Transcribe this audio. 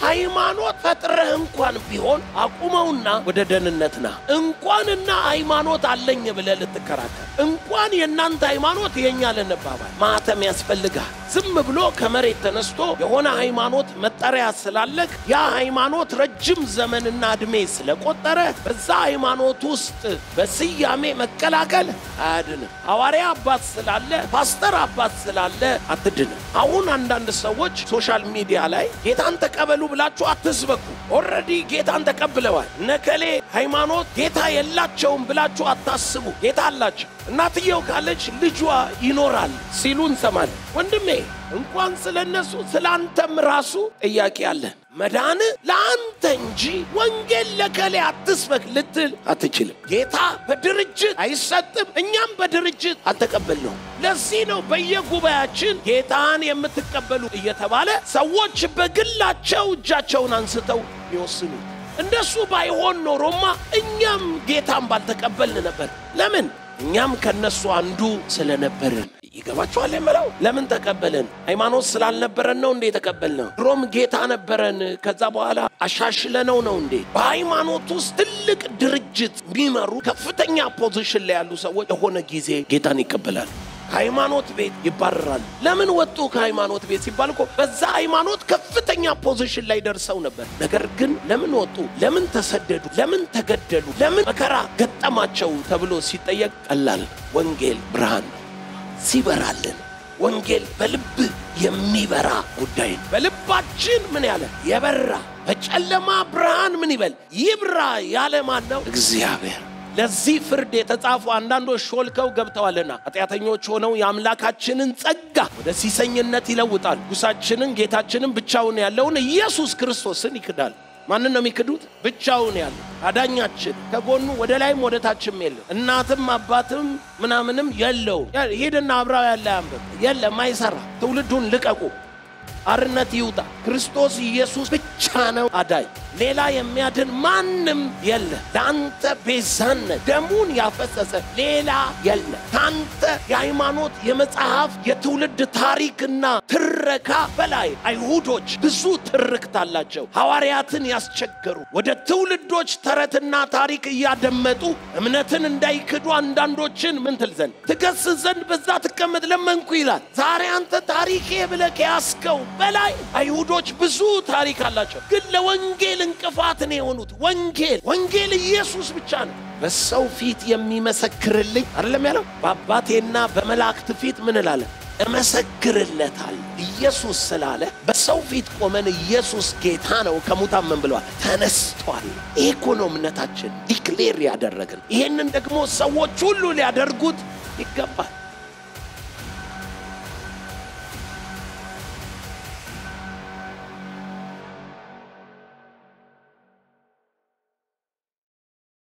ሃይማኖት ፈጥረህ እንኳን ቢሆን አቁመውና ወደ ደህንነት ና። እንኳንና ሃይማኖት አለኝ ብለህ ልትከራከር እንኳን የእናንተ ሃይማኖት የእኛ ልንባባል ማተም ያስፈልጋል። ዝም ብሎ ከመሬት ተነስቶ የሆነ ሃይማኖት መጠሪያ ስላለክ ያ ሃይማኖት ረጅም ዘመንና ዕድሜ ስለቆጠረ በዛ ሃይማኖት ውስጥ በስያሜ መቀላቀል አያድንም። ሐዋርያ አባት ስላለ ፓስተር አባት ስላለ አትድንም። አሁን አንዳንድ ሰዎች ሶሻል ሚዲያ ላይ ጌታን ተቀበሉ ብላችሁ አትስበኩ። ኦልሬዲ ጌታን ተቀብለዋል። ነከሌ ሃይማኖት ጌታ የላቸውም ብላችሁ አታስቡ። ጌታ አላቸው። እናትየው ካለች ልጇ ይኖራል ሲሉ እንሰማለን። ወንድሜ እንኳን ስለ እነሱ ስለ አንተም ራሱ ጥያቄ አለን። መዳን ለአንተ እንጂ ወንጌል ለከሌ አትስበክ ልትል አትችልም። ጌታ በድርጅት አይሰጥም፣ እኛም በድርጅት አልተቀበልነው። ለዚህ ነው በየጉባኤያችን ጌታን የምትቀበሉ እየተባለ ሰዎች በግላቸው እጃቸውን አንስተው ይወስኑት። እንደሱ ባይሆን ኖሮማ እኛም ጌታን ባልተቀበልን ነበር። ለምን? እኛም ከነሱ አንዱ ስለነበርን። ይገባችኋል የምለው? ለምን ተቀበልን? ሃይማኖት ስላልነበረን ነው እንዴ የተቀበልነው? ድሮም ጌታ ነበረን። ከዛ በኋላ አሻሽለነው ነው እንዴ? በሃይማኖት ውስጥ ትልቅ ድርጅት የሚመሩ ከፍተኛ ፖዚሽን ላይ ያሉ ሰዎች የሆነ ጊዜ ጌታን ይቀበላሉ። ከሃይማኖት ቤት ይባረራሉ። ለምን ወጡ ከሃይማኖት ቤት ሲባል እኮ በዛ ሃይማኖት ከፍተኛ ፖዚሽን ላይ ደርሰው ነበር። ነገር ግን ለምን ወጡ? ለምን ተሰደዱ? ለምን ተገደሉ? ለምን መከራ ገጠማቸው ተብሎ ሲጠየቅ ቀላል ወንጌል ብርሃን ነው። ሲበራልን ወንጌል በልብ የሚበራ ጉዳይ ነው። በልባችን ምን ያለ የበራ በጨለማ ብርሃን ምን ይበል ይብራ ያለ ማን ነው? እግዚአብሔር። ለዚህ ፍርድ የተጻፉ አንዳንዶች ሾልከው ገብተዋልና ኃጢአተኞች ሆነው የአምላካችንን ጸጋ ወደ ሲሰኝነት ይለውጣል። ጉሳችንን ጌታችንን ብቻውን ያለውን ኢየሱስ ክርስቶስን ይክዳል። ማንን ነው የሚክዱት? ብቻውን ያለ አዳኛችን ከጎኑ ወደ ላይም ወደ ታችም የለም። እናትም አባትም ምናምንም የለውም። ሂድና አብራው ያለ አንብብ። የለም፣ አይሰራ። ትውልዱን ልቀቁ። አርነት ይውጣ። ክርስቶስ ኢየሱስ ብቻ ነው አዳኝ። ሌላ የሚያድን ማንም የለ። ለአንተ ቤዛነት ደሙን ያፈሰሰ ሌላ የለ። ከአንተ የሃይማኖት የመጽሐፍ የትውልድ ታሪክና ትረካ በላይ አይሁዶች ብዙ ትርክት አላቸው። ሐዋርያትን ያስቸገሩ ወደ ትውልዶች ተረትና ታሪክ እያደመጡ እምነትን እንዳይክዱ አንዳንዶችን ምን ትል ዘንድ ትገስጽ ዘንድ በዛ ትቀመጥ ለመንኩ ይላል። ዛሬ አንተ ታሪኬ ብለህ ከያዝከው በላይ አይሁዶች ብዙ ታሪክ አላቸው፣ ግን ለወንጌል እንቅፋት ነው የሆኑት። ወንጌል ወንጌል ኢየሱስ ብቻ ነው። በሰው ፊት የሚመሰክርልኝ አይደለም ያለው፣ በአባቴና በመላእክት ፊት ምን እላለን እመሰክርለታል። ኢየሱስ ስላለ በሰው ፊት ቆመን ኢየሱስ ጌታ ነው ከሙታን ምን ብለዋል? ተነስቷል። ይሄ እኮ ነው እምነታችን ዲክሌር ያደረግን። ይሄንን ደግሞ ሰዎች ሁሉ ሊያደርጉት ይገባል።